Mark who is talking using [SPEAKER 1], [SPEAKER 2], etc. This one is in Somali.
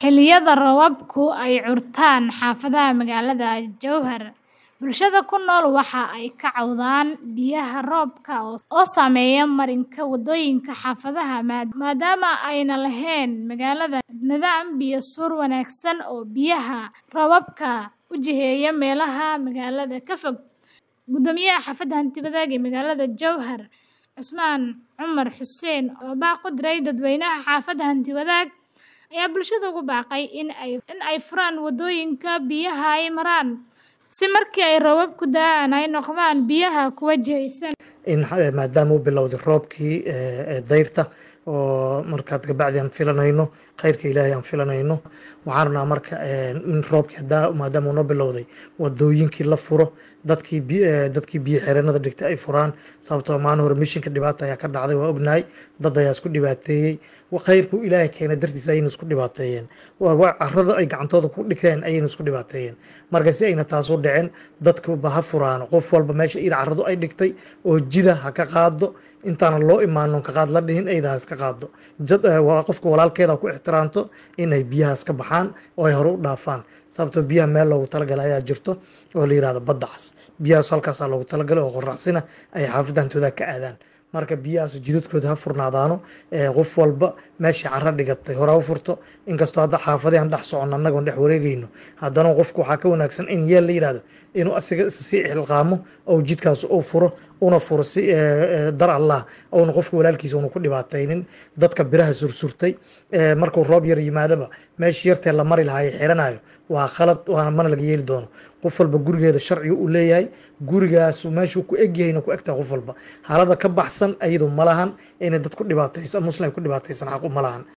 [SPEAKER 1] xilliyada roobabku ay curtaan xaafadaha magaalada Jowhar, bulshada ku nool waxa ay ka cawdaan biyaha roobka oo saameeya marinka wadooyinka xaafadaha maadaama aanay lahayn magaalada nidaam biyo-suur wanaagsan oo biyaha roobabka u jiheeya meelaha magaalada ka fog. Guddoomiyaha xaafadda Hanti-wadaag ee magaalada Jowhar, Cusmaan Cumar Xuseen, oo baaq u diray dadweynaha xaafadda Hanti-wadaag, ayaa bulshada ugu baaqay in ay furaan wadooyinka biyaha ay maraan si marka ay roobabku da'aan ay noqdaan biyaha kuwo jihaysan.
[SPEAKER 2] in maadaama uu bilowday roobkii dayrta oo markaad kabacdi aan filanayno khayrka ilaahay aan filanayno waxaan rabnaa marka in roobkii hadaa maadaama uu noo bilowday wadooyinkii la furo dadkii dadkii biyo xireenada dhigtay ay furaan sababtoo maalin hore mishinka dhibaata ayaa ka dhacday waa ognahay dad ayaa isku dhibaateeyey khayrku ilaahay keenay dartiisa ayayna isku dhibaateeyeen carrada ay gacantooda ku dhigteen ayayna isku dhibaateeyeen marka si ayna taas u dhicin dadkuba ha furaan qof walba meesha ida carradu ay dhigtay oo jida ha ka qaado intaana loo imaanon ka qaad la dhihin ayda ha iska qaado qofka walaalkeeda ku ixtiraamto inay biyahaas ka baxaan oo ay hore u dhaafaan sababtoo biyaha meel loogu talagalay ayaa jirto oo la yihahdo badda cas biyahaas halkaasaa loogu talagalay oo qoraxsina ay xaafadda hantooda ka aadaan marka biyahaas jidadkooda ha furnaadaano qof walba meeshii carro dhigatay hore u furto inkastoo hadda xaafadahan dhex socon annagoon dhex wareegayno haddana qofku waxaa ka wanaagsan in yeel la yihahdo inuu asiga sii xilqaamo ou jidkaas uu furo una furo si dar allah ouna qofka walaalkiisa una ku dhibaataynin dadka biraha sursurtay markuu roob yar yimaadaba meeshii yartee la mari lahaa xiranayo waa khalad waana mana laga yeeli doono qof walba gurigeeda sharciga uu leeyahay gurigaas meeshuu ku egyahayna ku egtahay qof walba xaalada ka baxsan ayadu ma lahan inay dad ku dhibaataysan muslim ku dhibaataysan xaqu ma lahan